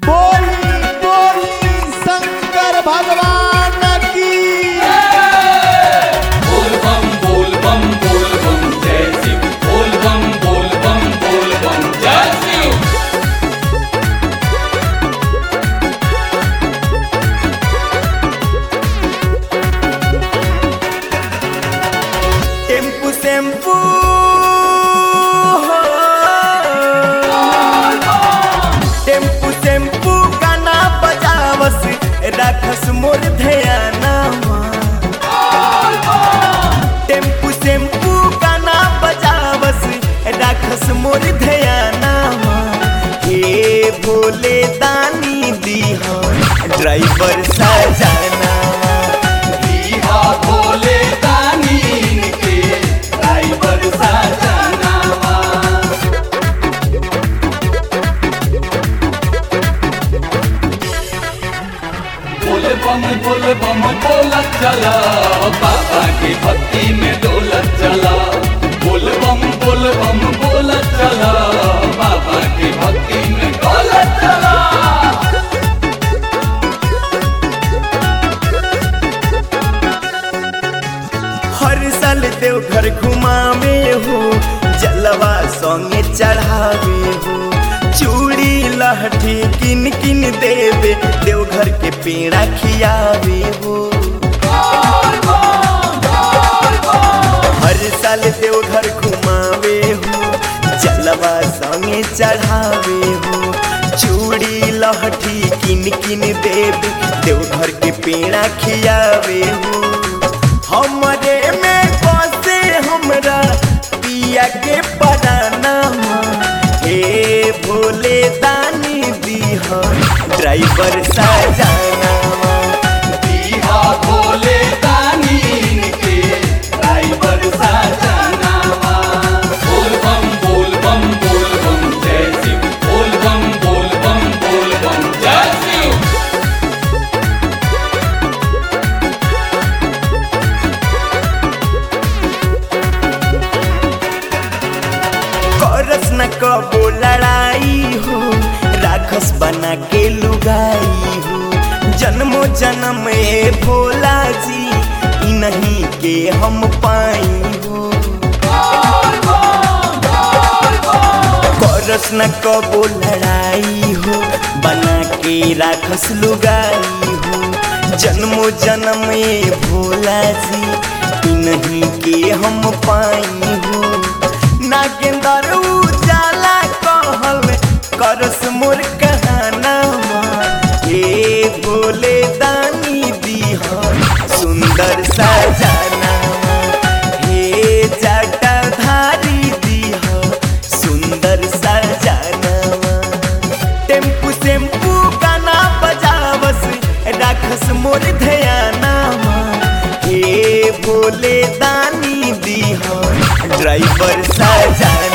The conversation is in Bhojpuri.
बोली बोली शंकर भगवान की बोल बम बोल बम बोल बम जय शिव बोल बम बोल बम बोल बम जय शिव टेम्पू सेम्पू टेम्पू सेम्पू गाना बजावस राखस मोर ध्याना टेम्पू सेम्पू गाना बजावस राखस मोर ध्याना हे भोले दानी दीहा ड्राइवर सजाना दीहा भोले दानी इनके ड्राइवर सजनावा बोल बम बोल बम बोलत चला बाबा की भक्ति में डोलत चला बोल बम बोल बम बोलत चला बाबा की भक्ति में डोलत चला हर साल देवघर घुमावे हो जलवा संगे चढ़ावे हो चूड़ी लहठी किन किन देवे देवघर के पेड़ा खियावे हो हर साल देवघर घुमावे हो जलवा संगे चढ़ावे हो चूड़ी लहठी किन किन देवे देवघर के पेड़ा खियावे हो हमरे में बसे हमरा पिया के पराना हे भोले दानी दीह ड्राइवर सजाना दीहा भोले दानी इनके ड्राइवर सजनावा बोल बम बोल बम बोल बम जय शिव बोल बम बोल बम बोल बम जय शिव करस न कबो लड़ाई हो राखस बना के लुगाई हो जन्मो जन्म ए भोला जी ई नहीं के हम पाई हो करस न कबो लड़ाई हो बना के राखस लुगाई हो जन्मो जन्म ए भोला जी ई नहीं के हम पाई हो नागेंदर उजाला कहल करस मोर कहाना हे भोले दानी दीह सुंदर सजाना हे जटाधारी दीह सुंदर सजाना टेम्पू सेम्पू गाना बजावस राखस मोर ध्याना हे भोले दानी दीह ड्राइवर सजाना